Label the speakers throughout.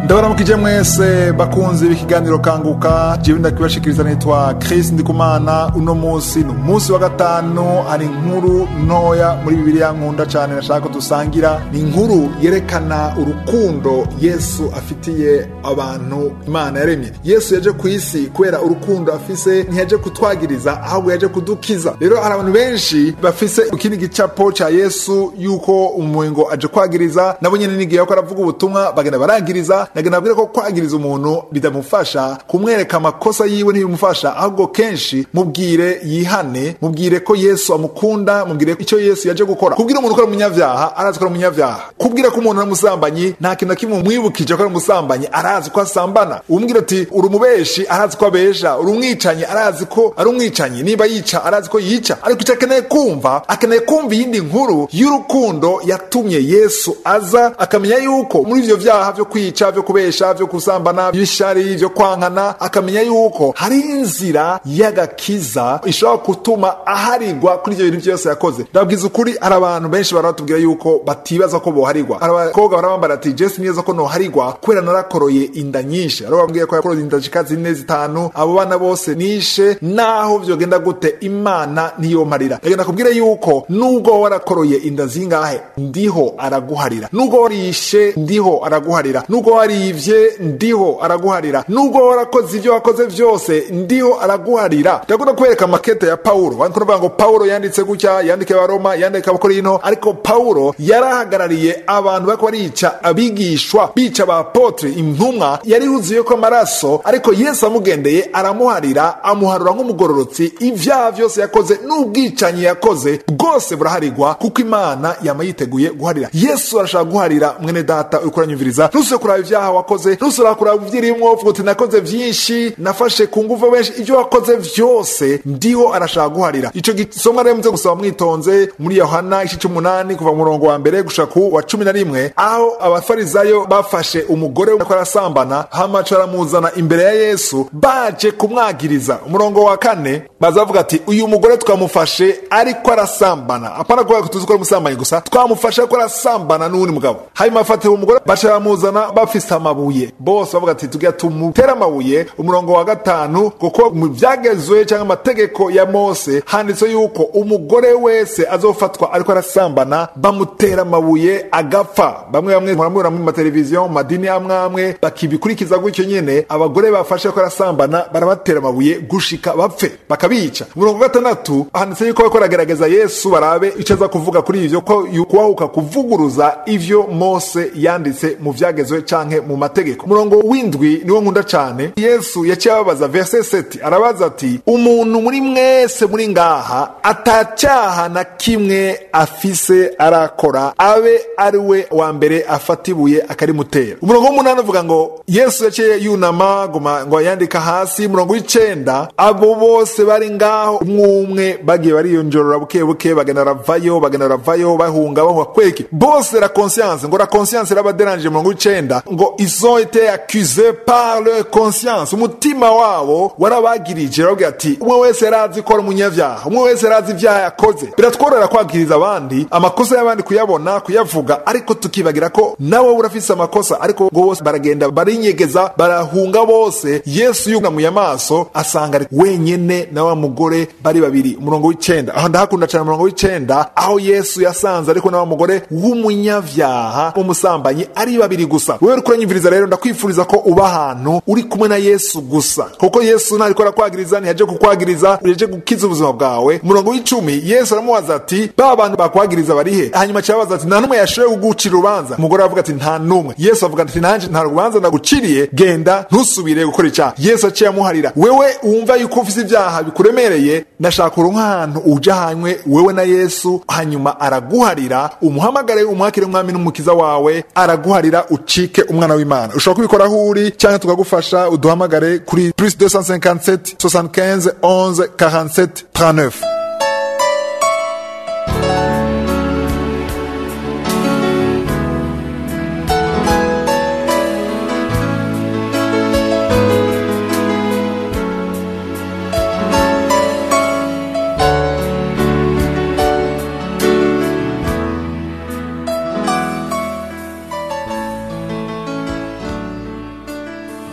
Speaker 1: ndabaramukije mwese bakunzi b'ikiganiro kanguka jewe ndakibashikiriza nitwa Chris Ndikumana uno musi ni umunsi wa gatanu hari inkuru ntoya muri bibiliya nkunda cane nashaka ko dusangira ni inkuru yerekana urukundo Yesu afitiye abantu Imana yaremye Yesu yaje ku isi kubera urukundo afise ntiyaje kutwagiriza ahubwo yaje kudukiza rero hari abantu benshi bafise ikindi gicapo ca Yesu yuko umuwengo aje kwagiriza nabo nyene nigiye ko aravuga ubutumwa bagenda baragiriza nagenda babwira ko kwagiriza umuntu bidamufasha kumwereka amakosa yiwe ntibimufasha ahubwo kenshi mubwire yihane mubwire ko yesu amukunda mubwire icyo yesu yaje gukora kubwira umuntu ko ari umunyavyaha arazi ko ari umunyavyaha kubwira ko umuntu ari umusambanyi nta kintu na kimwe umwibukije ko ari umusambanyi arazi ko asambana umubwira ati uri umubeshi arazi ko abesha uri umwicanyi arazi ko ari umwicanyi niba yica arazi ko yica ariko icyo akeneye kumva akeneye kumva iyindi nkuru y'urukundo yatumye yesu aza akamenya yuko muri ivyo vyaha vyo kwica vyo kubesha vyo kusambana vy'ishari vyo kwankana akamenya yuko hari inzira y'agakiza ishobora gutuma aharigwa kuri ivyo bintu vyose yakoze ndababwiza ukuri hari abantu benshi barabatubwira yuko batibaza ko boharigwa hari abakobwa barabambara ati jesi neza ko noharigwa kubera narakoroye inda nyinshi ari bambwiye ko yakoroye inda zishika zine zitanu abo bana bose nishe naho vyogenda gute imana niyomparira ndagenda kubwira yuko nubwo warakoroye inda zingahe ndiho araguharira nubwo warishe ndiho araguharira nubwo warivye ndiho araguharira nubwo warakoze ivyo wakoze vyose ndiho araguharira ndakunda kwereka makete ya paulo kuvuga ngo paulo yanditse gutya yandike abaroma yandike abakorino ariko paulo yarahagarariye abantu bariko barica abigishwa bica abapotre intumwa yari yuzuye ko amaraso ariko yesu amugendeye aramuharira amuharura nk'umugororotsi ivyaha vyose yakoze n'ubwicanyi yakoze bwose buraharigwa kuko imana yama yiteguye guharira yesu arashaka guharira mwene data uriko uranyumviriza ntusubire kuraba ivyaha wakoze ntusubira kuraba ivyirimwo uvuga uti nakoze vyinshi nafashe ku nguvu benshi ivyo wakoze vyose ndiho arashaka guharira ico gisomwa rero muze gusaba mwitonze muri yohana ici c'umunani kuva mu murongo wa mbere gushika ku wa cumi na rimwe aho abafarizayo bafashe umugore ko arasambana hamaca baramuzana imbere ya yesu baje kumwagiriza umurongo wa kane bazavuga ati uyu mugore twamufashe ariko arasambana apana kuvuga ko tuzi ko ari umusambanyi gusa twamufashe ariko arasambana n'uwundi mugabo hanyuma bafatira umugore baca baramuzana bafise amabuye bose bavuga ati tugira tumutere amabuye umurongo wa gatanu kuko mu byagezwe cyangwa amategeko ya mose handitse yuko umugore wese azofatwa ariko arasambana bamutera amabuye agapfa bamwe bamwe muramubona mu mateleviziyo mu madini amwe amwe bakibikurikiza gutyo nyene abagore bafashe ko arasambana barabatera amabuye gushika bapfe bakabica umurongo wa gatandatu handitse yuko bariko baragerageza yesu barabe icyo aza kuvuga kuri ivyo ko kubahuka kuvuguruza ivyo mose yanditse mu vyagezwe canke mu mategeko umurongo w'indwi niwo nkunda cane yesu yaciye ababaza verse 7 arabaza ati umuntu muri mwese muri ngaha atacyaha na kimwe afise arakora abe ari we wa mbere afata ibuye akarimutera umurongo w'umunani uvuga ngo yesu yaciye yunama guma ngo yandika hasi umurongo w'icenda abo bose bari ngaho umwe umwe bagiye bariyonjorora buke buke bagenda baravayo bagenda baravayo bahunga bahunga kweki bose la conscience ngo la conscience irabaderanje umurongo w'icenda ngo ils ont été accusés par leur conscience umutima wabo warabagirije baravuga ati umwe wese yarazi ko ari umunyavyaha umwe wese yarazi ivyaha yakoze biratworera kwagiriza abandi amakosa y'abandi kuyabona kuyavuga ariko tukibagira ko nawe urafise amakosa ariko ngo bose baragenda barinyegeza barahunga bose yesu yunamuye amaso asanga ari wenyene na wa mugore bari babiri umurongo w'icenda aho ndahakunda cane umurongo w'icenda aho yesu yasanze ariko na wa mugore w'umunyavyaha w'umusambanyi ari babiri gusa wewe uriko uranyumviriza rero ndakwifuriza ko uba ahantu uri kumwe na yesu gusa kuko yesu ntariko arakwagiriza ntiyaje kukwagiriza yaje gukiza ubuzima bwawe umurongo w'icumi yesu aramubaza ati ba bantu bakwagiriza barihe hanyuma cyabaza ati nta n'umwe yashoboye kugucira urubanza umugore aravuga ati nta n'umwe yesu avuga ati nanjye nta rubanza ndaguciriye genda ntusubire gukora icyaha yesu aciye amuharira wewe wumva yuko ufite ibyaha bikuremereye ndashaka uru nk'ahantu uja hanywe wewe na yesu hanyuma araguharira umuhamagare umwakire umwami n'umukiza wawe araguharira ucike umwana w'imana ushobora kubikora aho uri cyangwa tukagufasha uduhamagare kuri plus 257 75 11 47 39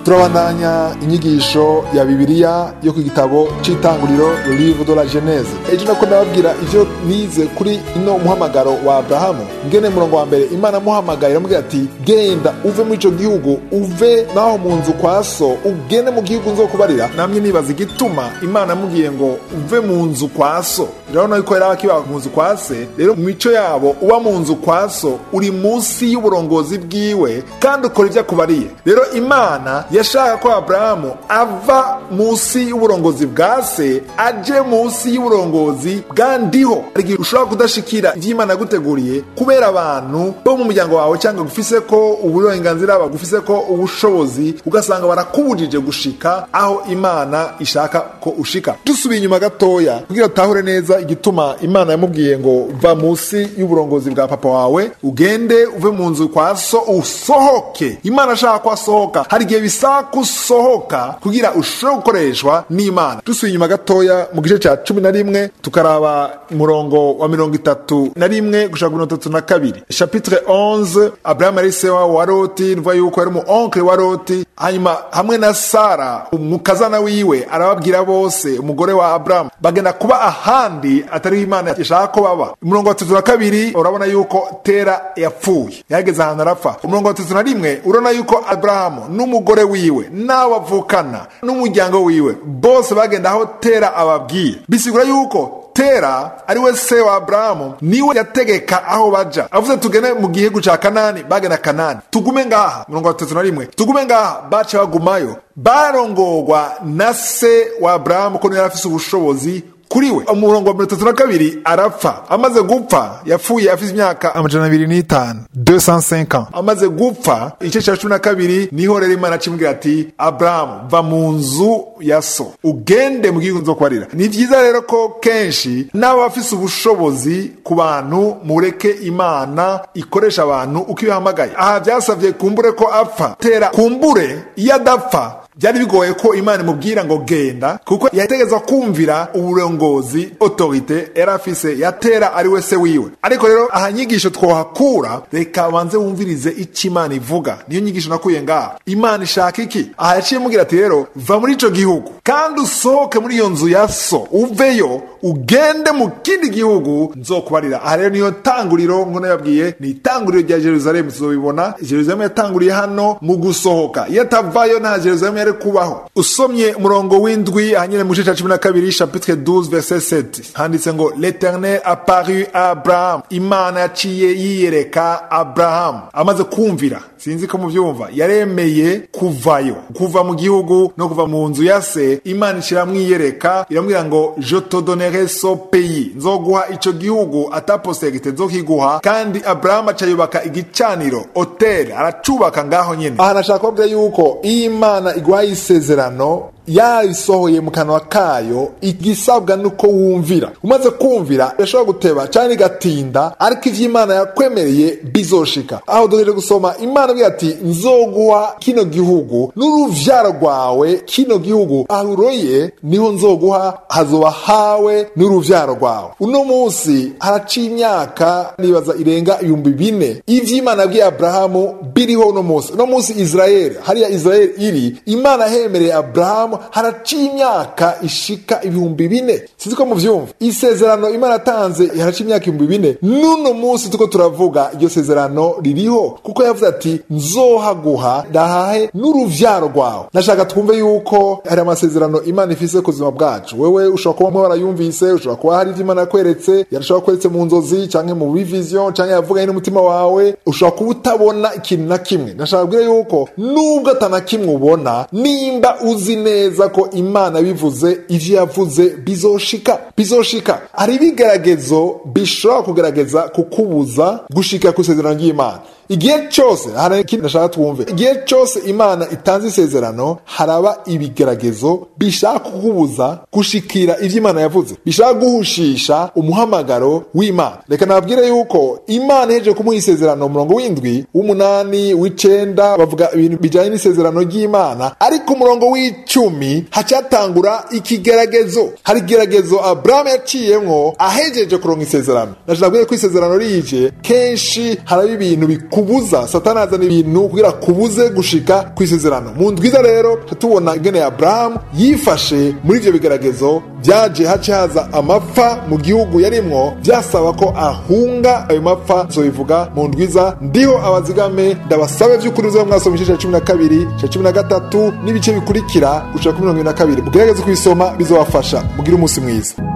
Speaker 1: turabandanya inyigisho ya bibiliya yo ku gitabo c'itanguriro le livre de la genese ejo nako ndababwira ivyo nize kuri ino muhamagaro wa abrahamu ngene murongo wa mbere imana amuhamagaye iramubwira ati genda uve muri ico gihugu uve naho mu nzu kwa so ugende mu gihugu nzokubarira namye nibaza igituma imana amubwiye ngo uve mu nzu kwa so urabona yuko yari akiba mu nzu kwa se rero mu mico yabo uba mu nzu kwa so uri munsi y'uburongozi bwiwe kandi ukora ivyo akubariye rero imana yashaka ko aburahamu ava munsi y'uburongozi bwa se aje munsi y'uburongozi bwa ndiho hari igihe ushobora kudashikira ivy'imana yaguteguriye kubera abantu bo mu muryango wawe cyangwa gufise ko uburenganzira bagufise ko ubushobozi ugasanga barakubujije gushika aho imana ishaka ko ushika dusubiye inyuma gatoya kugira utahure neza igituma imana yamubwiye ngo va munsi y'uburongozi bwa papa wawe ugende uve mu nzu kwa so usohoke imana ashaka ko asohoka hari igihe bisaba ko usohoka kugira ushobore gukoreshwa n'imana dusubiye inyuma gatoya mu gice cya cumi na rimwe tukaraba umurongo wa mirongo itatu na rimwe gushaka mirongo itatu na kabiri chapitre 11 abrahamu ari se wa loti ruva yuko yari umu onkle wa loti hanyuma hamwe na sara umukazana wiwe arababwira bose umugore wa aburahamu bagenda kuba ahandi atariho imana ishaka ko baba umurongo wa tatu na kabiri urabona yuko tera yapfuye yageze ahantu arapfa umurongo wa tatu na rimwe urabona yuko aburahamu n'umugore wiwe n'abo bavukana n'umuryango wiwe bose bagenda aho tera ababwiye bisigura yuko tera ari we se wa aburahamu niwe yategeka aho baja avuze tugende mu gihugu ca kanani bagenda kanani tugume ngaha mirongo itatu na rimwe tugume ngaha baca bagumayo barongorwa na se wa aburahamu ko niwe yari afise ubushobozi kuri we umurongo wa mirongo itatu na kabiri arapfa amaze gupfa yapfuye afite imyaka amajana abiri n'itanu 205 ans amaze gupfa igice cya cumi na kabiri niho rero imana acimubwira ati aburahamu va mu nzu ya so ugende mu gihugu nzo kubarira ni byiza rero ko kenshi n'abafise ubushobozi ku bantu mureke imana ikoresha abantu uko ibihamagaye aha byasabye kumbure ko apfa tera kumbure iyo adapfa byari bigoye ko imana imubwira ngo genda kuko yategeza kumvira uburongozi otorite yari afise yatera ari we se wiwe ariko rero aha nyigisho twohakura reka banze wumvirize icyo imana ivuga niyo nyigisho nakuye ngaha imana ishaka iki aha yaciye mubwira ati rero va muri ico gihugu kandi usohoke muri iyo nzu ya so uveyo ugende mu kindi gihugu nzokubarira aha rero niyo tanguriro ngo nababwiye ni itanguriro rya jerusalemu tuzobibona jerusalemu yatanguriye hano mu gusohoka iyo atavayo nta jerusalemu yari kubaho usomye umurongo w'indwi ahanyine mu gice cya cumi na kabiri chapitre 12 verset 7 handitse ngo l'eternel apparu abraham imana yaciye yiyereka abraham amaze kumvira sinzi ko mubyumva yaremeye kuvayo kuva mu gihugu no kuva mu nzu ya se imana ishiramwiyereka iramubwira ngo je te donnerai so pays nzoguha ico gihugu ataposterite nzokiguha kandi abrahamu aca yubaka igicaniro hotel aracubaka ngaho nyene aha nashaka kubabwira yuko iyo imana iguhaye isezerano yayisohoye mu kanwa kayo igisabwa nuko wumvira umaze kumvira irashobora guteba cyangwa igatinda ariko ivyo imana yakwemereye bizoshika aho duheje gusoma imana ivuga ati nzoguha kino gihugu n'uruvyaro rwawe kino gihugu aho uroye niho nzoguha hazoba hawe n'uruvyaro rwawe uno munsi haraciye imyaka nibaza irenga ibihumbi bine ivyo imana yabwiye aburahamu biriho uno munsi uno munsi israeli hariya israeli iri imana yahemereye aburahamu haraciye imyaka ishika ibihumbi bine sinzi ko muvyumva isezerano imana yatanze haraciye imyaka ibihumbi bine n'uno munsi tuko turavuga iryo sezerano ririho kuko yavuze ati nzohaguha ndahahe n'uruvyaro rwawe ndashaka twumve yuko hari amasezerano imana ifise ku buzima bwacu wewe ushobora kuba warayumvise ushobora kuba hari ivyo imana yakweretse yarashobora kweretse mu nzozi canke mu bivision canke yavuganye n'umutima wawe ushobora kuba utabona ikintu na kimwe ndashaka kubwira yuko nubwo atana kimwe ubona nimba uzi neza ko imana bivuze ivyo yavuze bizoshika bizoshika hari ibigeragezo bishobora kugerageza kukubuza gushika ku isezerano ry'imana igihe cyose hari ikindi ndashaka twumve igihe cyose imana itanze isezerano haraba ibigeragezo bishaka kukubuza gushikira ivyo imana yavuze bishaka guhushisha umuhamagaro w'imana reka nababwire yuko imana ihejeje kumuha isezerano umurongo w'indwi w'umunani w'icenda bavuga ibintu bijanye n'isezerano ry'imana ariko umurongo w'icumi cumi hacatangura ikigeragezo hari igeragezo aburahamu yaciyemwo ahejeje kuronka isezerano nashaka ko isezerano rije kenshi haraba ibintu bikubuza satani azana ibintu kugira kubuze gushika ku isezerano mu ndwiza rero tubona ingene aburahamu yifashe muri ivyo bigeragezo byaje hace haza amapfa mu gihugu yarimwo byasaba ko ahunga ayo mapfa zobivuga mu ndwiza ndiho abazigame ndabasabe vy'ukuri uzoba mwasoma igice ca cumi na kabiri ca cumi na gatatu n'ibice bikurikira gushika kuri mirongo ibiri na kabiri mugerageze kubisoma bizobafasha mugire umunsi mwiza